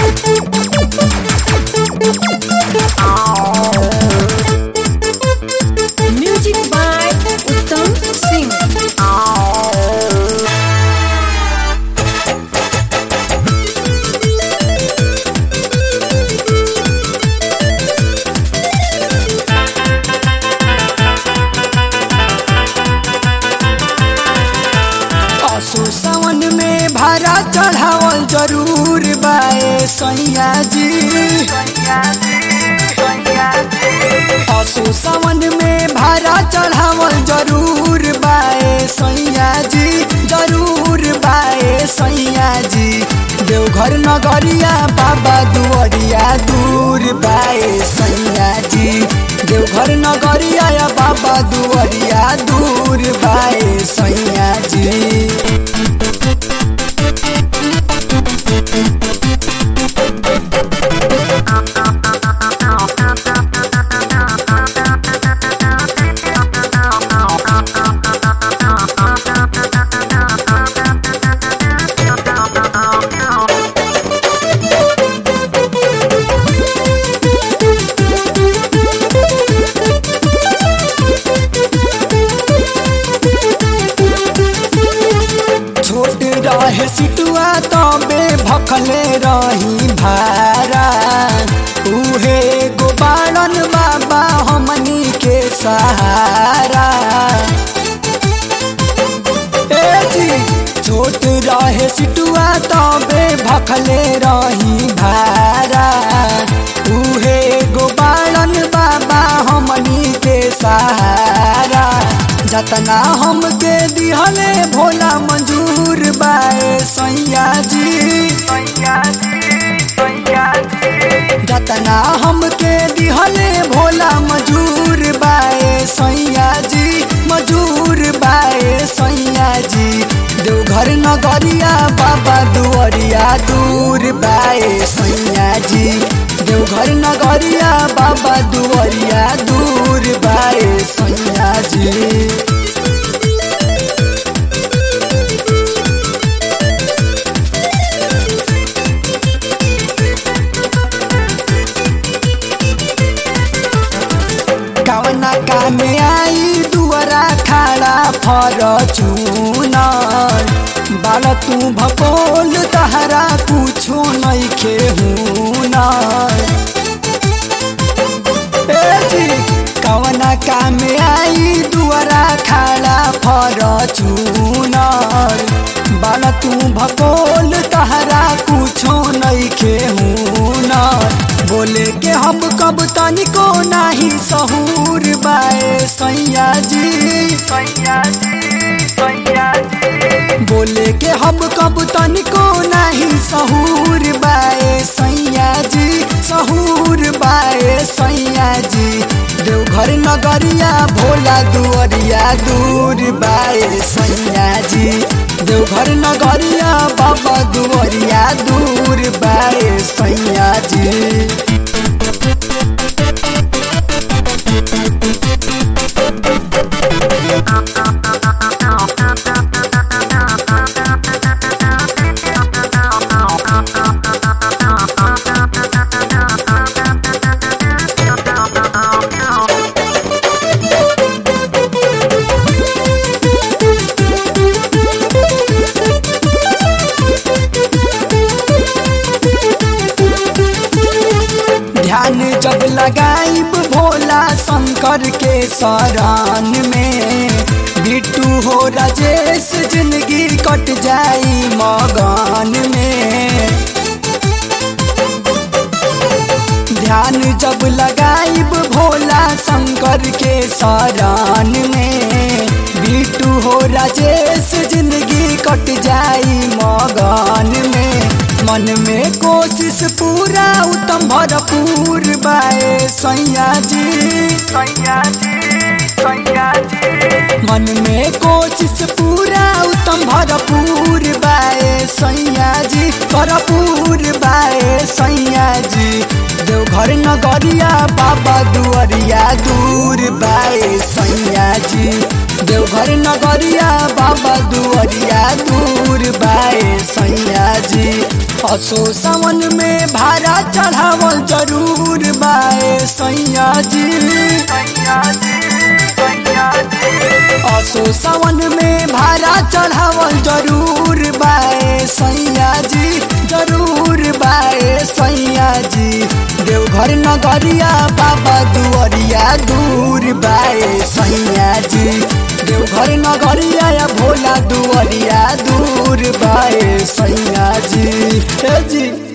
Music by Uttam Singh. असो सावन में भाड़ा चढ़ावल जरूर बाए सैया जी असो सावन में भाड़ा चढ़ावल जरूर बाए सैया जी जरूर बाए सैया जी देवघर नगरिया बाबा दुआरिया दूर बाए सैया जी देवघर नगरिया या बाबा दुआरिया दूर बाए सैया जी छोट रहे सिटुआ तबे भखले रही भारा उहे गोबाड़न बाबा हमनी के सहारा ए जी छोट रहे सिटुआ तबे भखले रही भारा उहे गोबाड़न बाबा हमनी के सहारा जतना हमके दिहले भोला मंजूर बाए सैया जी जतना हमके दिहले भोला मजूर बाए सैया जी मजूर बाए सैया जी देवघर नगरिया बाबा दुआरिया दूर बाए सैया जी देवघर नगरिया बाबा दुआरिया दूर बाए सैया जी कवना कामे आई दुआरा खाड़ा फरचूनर बाल तू भकोल तहरा कुछो नइखे हुनर ए जी कवना कामे आई दुआरा खाड़ा फरचूनर बाल तू भकोल तहरा कुछो नइखे हुनर बोले के हम कब तनिको नाही सहूर बाए सैया जी बोले के हम कब तनिको नाही सहूर बाए सैया जी सहूर बाए सैया जी देवघर नगरिया भोला दुआरिया दूर बाए सैया जी देवघर नगरिया बाबा दुआरिया दूर बाए सैया जी ध्यान जब लगाइब भोला शंकर के शरण में बिट्टू हो राजेश जिंदगी कट जाई मगन में ध्यान जब लगाइब भोला शंकर के शरण में बिट्टू हो राजेश जिंदगी कट जाई मगन में मन में कोशिश पूरा उत्तम भरपूर बाए सैया जी मन में कोशिश पूरा उत्तम भरपूर बाए सैया जी भरपूर बाए सैया जी देवघर नगरिया बाबा दुआरिया दूर बाए सैया जी देवघर नगरिया बाबा दुआरिया दूर बाए सैया जी असो सावन में भाड़ा चढ़ावल जरूर बाए सैया जी असो सावन में भाड़ा चढ़ावल जरूर बाए सैया जी जरूर बाए सैया जी देवघर नगरिया बाबा दुआरिया दूर बाए सैया जी देवघर नगरिया या भोला दुआरिया दूर बाए सैया जी हे जी